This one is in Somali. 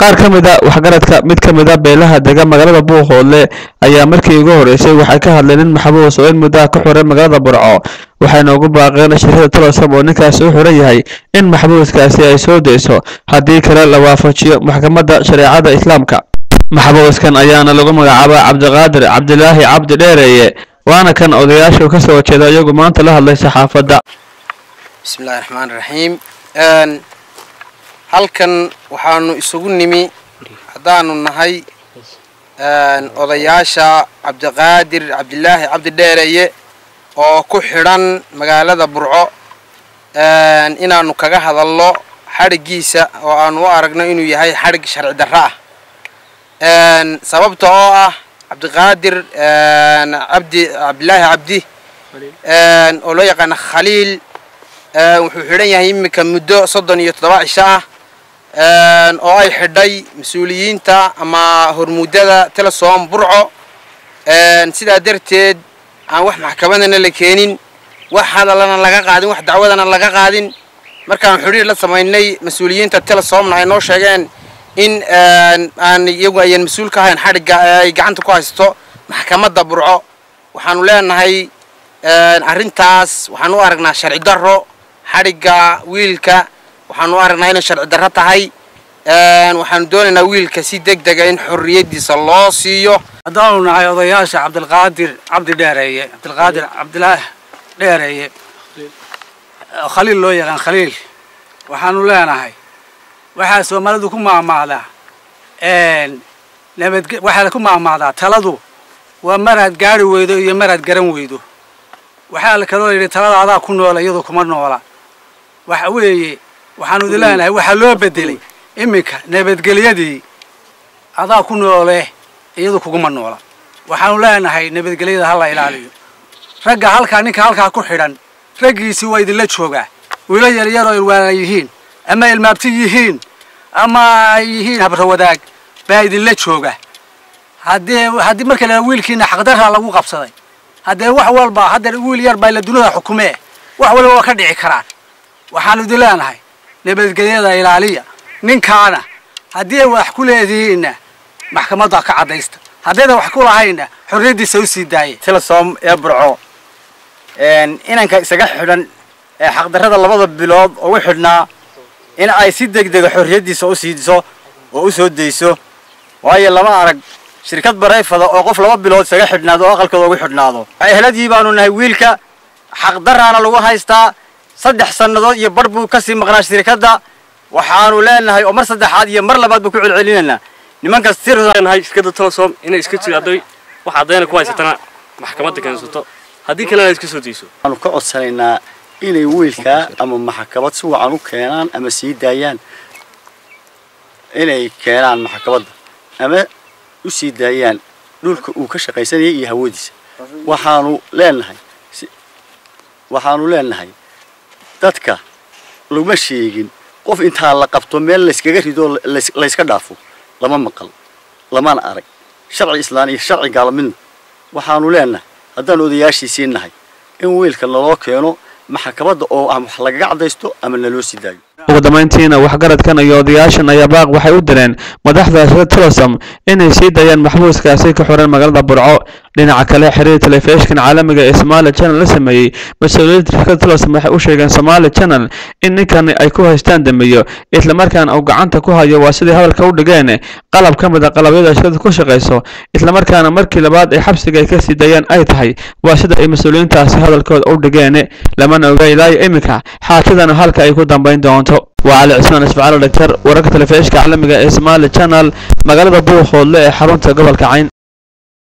qaar ka mid a waxgaradka mid ka mid a beelaha dega magaalada buuqoodle ayaa markii ugu horeysay waxay ka hadleen in maxbuus oo in muddaha ka xiray magaalada burco waxayna ugu baaqeen shirkada tolosom oo ninkaasi u xiran yahay in maxbuuskaasi ay soo deyso haddii kale la waafajiyo maxkamadda shareecada islaamka maxbuuskan ayaana lagu magacaabaa cabdiqaadir cabdilaahi cabdi dheereeye waana kan odayaashu ka soo jeeda iyagu maanta la hadlay saxaafadda bismillahi raxmaan raxiim halkan waxaanu isugu nimi haddaanu nahay odayaasha cabdiqaadir cabdilaahi cabdi dheereeye oo ku xidhan magaalada burco inaanu kaga hadalno xadhiggiisa oo aanu u aragno inuu yahay xadhig sharci darro ah sababta oo ah cabdiqaadir cabdi cabdilaahi cabdi oo loo yaqaano khaliil wuxuu xidhan yahay iminka muddo soddon iyo toddoba cisho ah oo ay xidhay mas-uuliyiinta ama hormuudada telesom burco sidaa darteed aan wax maxkamadana la keenin wax hadallana laga qaadin wax dacwadana laga qaadin markaan xidhiir la samaynay mas-uuliyiinta telesomna ay noo sheegeen in aan iyagu ayan mas-uul ka ahayn xadhigga ay gacanta ku haysto maxkamadda burco waxaanu leenahay arrintaas waxaan u aragnaa sharci darro xadhigga wiilka waxaanu u aragnaa inay sharci darro tahay waxaanu doonaynaa wiilka si deg dega in xorriyaddiisa loo siiyo haddaanu nahay odayaasha cabdilqaadir cabdi dheereeye cabdilqaadir cabdilaah dheereeye khaliil loo yaqaan khaliil waxaanu leenahay waxaa soomaalidu ku maahmaahdaa nabad waxaa ku maahmaahdaa taladu waa maraad gaari weydo iyo maraad garan weydo waxaa la kaloo yidhi talada adaa ku noola iyadoo kuma noola waxa weeye waxaanu idin leenahay waxaa loo bedelay iminka nabadgelyadii adaa ku noole iyadu kuguma noola waxaanu leenahay nabadgelyada ha la ilaaliyo ragga halkaa ninka halkaa ku xidhan raggiisii waa idinla joogaa wiilo yaryaroo ilwaana yihiin ama ilmaabti yihiin ama ay yihiin habrawadaag baa idinla jooga haddii haddii marka la wiilkiina xaqdarraa lagu qabsaday haddee wax walba haddeer wiil yar baa la dunida xukumee wax walba waa ka dhici karaan waxaanu idin leenahay nabadgelyada ilaaliya ninkaana haddii ay wax ku leedihiinna maxkamadda ka caddaysta haddaydan wax ku lahayna xorriyaddiisa u sii daayay telesom ee burco inanka isaga xidhan ee xaqdarrada labada bilood ugu xidhnaa in ay si deg dega xorriyaddiisa u siidiso oo u soo dayso waayo lama arag shirkad barayfada oo qof laba bilood isaga xidhnaado oo aqalkooda ugu xidhnaado eheladii baanu nahay wiilka xaqdaraana lagu haystaa saddex sannadood iyo bar buu kasii maqnaa shirkadda waxaanu leenahay oo mar saddexaad iyo mar labaad buu ku celcelinaynaa nimankaas nahay shirkadda telesom inay iska jiraaday wax caddayna ku haysatana maxkamadda keensato haddii kalena iska soo dayso waxaanu ka codsanaynaa inay wiilkaa ama maxkamad si wacan u keenaan ama sii daayaan inay keenaan maxkamadda ama u sii daayaan dhulka uu ka shaqaysanayay iyo hawadiisa waxaanu leenahay waxaanu leenahay dadka laguma sheegin qof intaa la qabto meel layskaga ridoo layska dhaafo lama maqal lamana arag sharci islaan iyo sharci gaalmidna waxaanu leenahay haddaan odayaashiisii nahay in wiilka naloo keeno maxkamadda oo ama wax lagaga caddaysto ama naloo sii daayo ugu dambayntiina waxgaradkan iyo odayaashan ayaa baaq waxay u direen madaxda shirkada telesom inay sii daayaan maxbuuskaasi ka xiran magaalada burco dhinaca kale xiriir telefishinkan caalamiga ee somaali channel la sameeyey mas-uuliyiinta shirkada telesom waxay u sheegeen somaali channel in ninkan ay ku haystaan dambeeyo islamarkaana uu gacanta ku hayo waa sidai hadalka u dhigeen qalab ka mid a qalabyada shirkada ku shaqayso islamarkaana markii labaad ay xabsiga ay ka sii daayaan ay tahay waa sida ay mas-uuliyiintaasi hadalkooda u dhigeen lamana oga ilaayo iminka xaajadana halka ay ku dambayn doonto waa cali cismaan isfacaalo dhagtar wararka telefishinka caalamiga ee somaali channel magaalada buuqhoodle ee xarunta gobolka cayn